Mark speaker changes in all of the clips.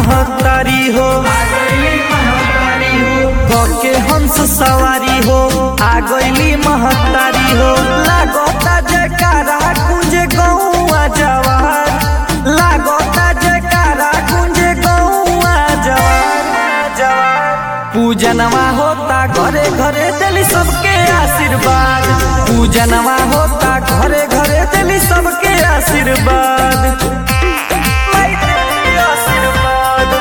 Speaker 1: महतारी हो के हंस सवारी हो आ गईली महतारी हो लागता जयकारा कुंजे गौआ जवार लागता जयकारा कुंजे गौआ जवार जवार पूजनवा होता घरे घरे दिली सबके आशीर्वाद पूजनवा होता घरे घरे दिली सबके आशीर्वाद माई देली आशीर्वाद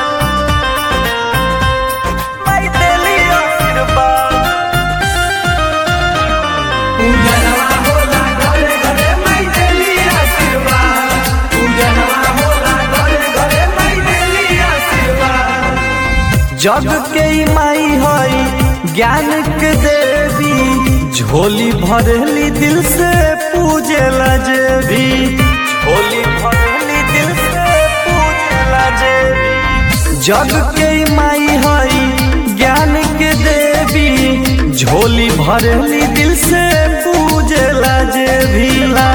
Speaker 1: माई देली आशीर्वाद पूजनवा होला घरे घरे माई देली आशीर्वाद पूजनवा होला घरे घरे माई देली आशीर्वाद जग के ई माई हई ज्ञान के देवी झोली भरली दिल से पूजेला जेबी झोली भरली दिल से पूजेला जेबी जग के ई माई हई ज्ञान के देवी झोली भरली दिल से पूजेला जेबी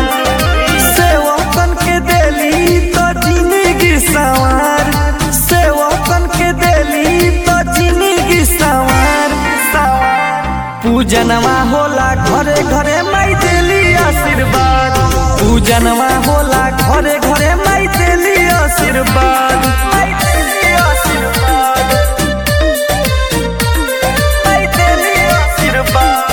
Speaker 1: सेवकन के देली तो जिंदगी सवार सेवकन के देली तो जिंदगी सवार सवार पूजनवा होला घरे घरे माई देली आशीर्वाद पूजनवा होला घरे घरे माई देली आशीर्वाद माई देली आशीर्वाद माई देली आशीर्वाद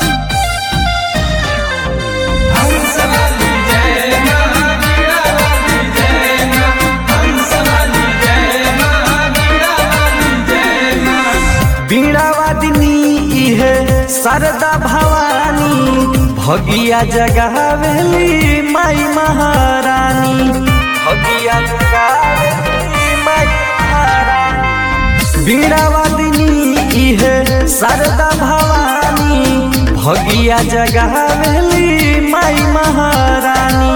Speaker 1: बीणावादिनी इहे शारदा भवानी भगिया जगावेली माई महारानी भगिया जगावेली माई महारानी बीणावादिनी इहे शारदा भवानी भगिया जगावेली माई महारानी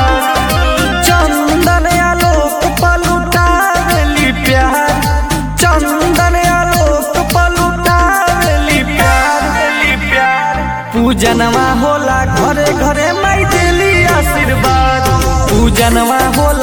Speaker 1: चंदन आलोक पलुटावेली प्यार चंदन आलोक पलुटावेली प्यार प्यार पूजनवा होला घरे घरे माई देली आशीर्वाद पूजनवा होला